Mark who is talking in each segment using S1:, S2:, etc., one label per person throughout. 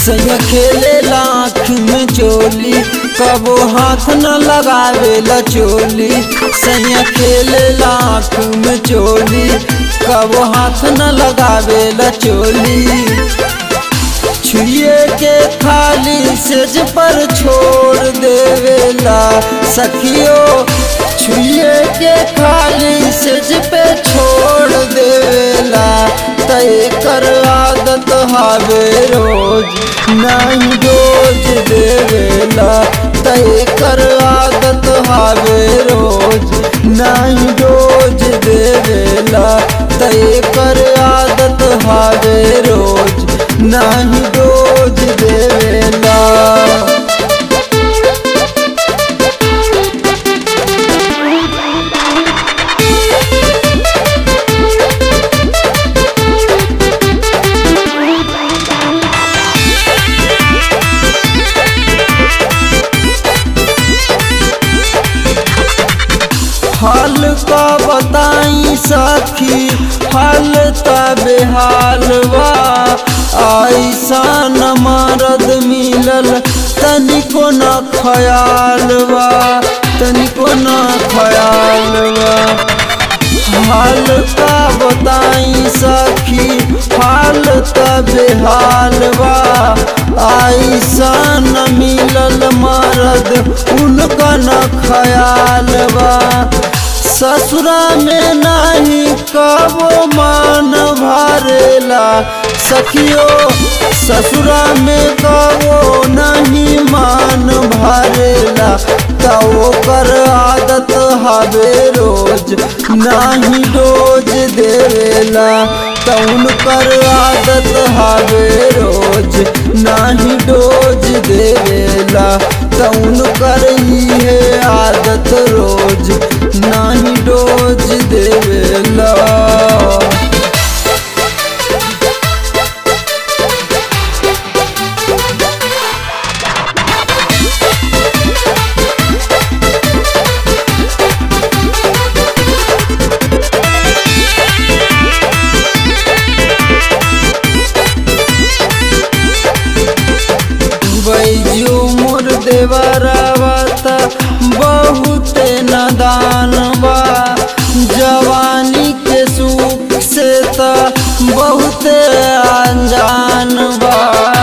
S1: सैया खेले लाख में चोली कबो हाथ न लगावे ला चोली सैया खेले लाख में चोली कबो हाथ न लगावे ला चोली छुए के खाली सेज पर छोड़ देवेला सखियो छुए के खाली सेज पे छोड़ देवेला तय कर आदत हावे रोज नहीं रोज देवेला तय कर आदत हावे रोज नहीं रोज देवेला तय कर आदत हावे रोज नहीं रोज देवेला हाल का बताई सखी हाल तबे हालवा ऐसा न मरद मिलल तनिको न खयालवा तनिको न खयालवा हाल का बताई सखी हाल तबे हालवा ऐसा न मिलल मरद उनका न खयालवा ससुरा में नहीं कबो मान भरेला सखियो ससुरा में कबो नहीं मान भरेला तो कर आदत हवे रोज नहीं रोज देवेला तउन कर आदत हवे रोज नहीं रोज देवेला तउन कर है आदत रोज नहीं रोज देवेला बैजू मोर देवरावता बहुत नदान बा जवानी के सुख से त बहुत अनजान बा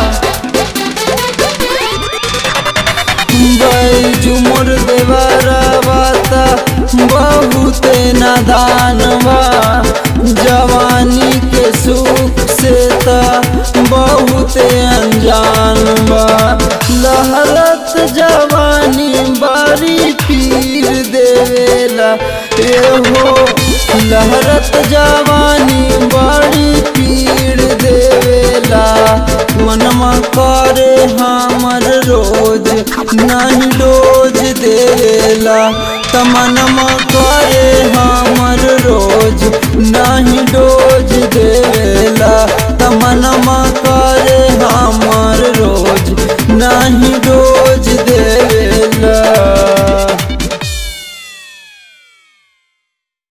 S1: बैजू मोर देवरावता बहुत नदान बा जवानी के सुख से त बहुत अनजान बा लहरत जवानी बारी पीर देवेला एहो लहरत जवानी बड़ी पीर देवेला मनमा करे हमर रोज नहीं रोज देवेला तमनमा करे हम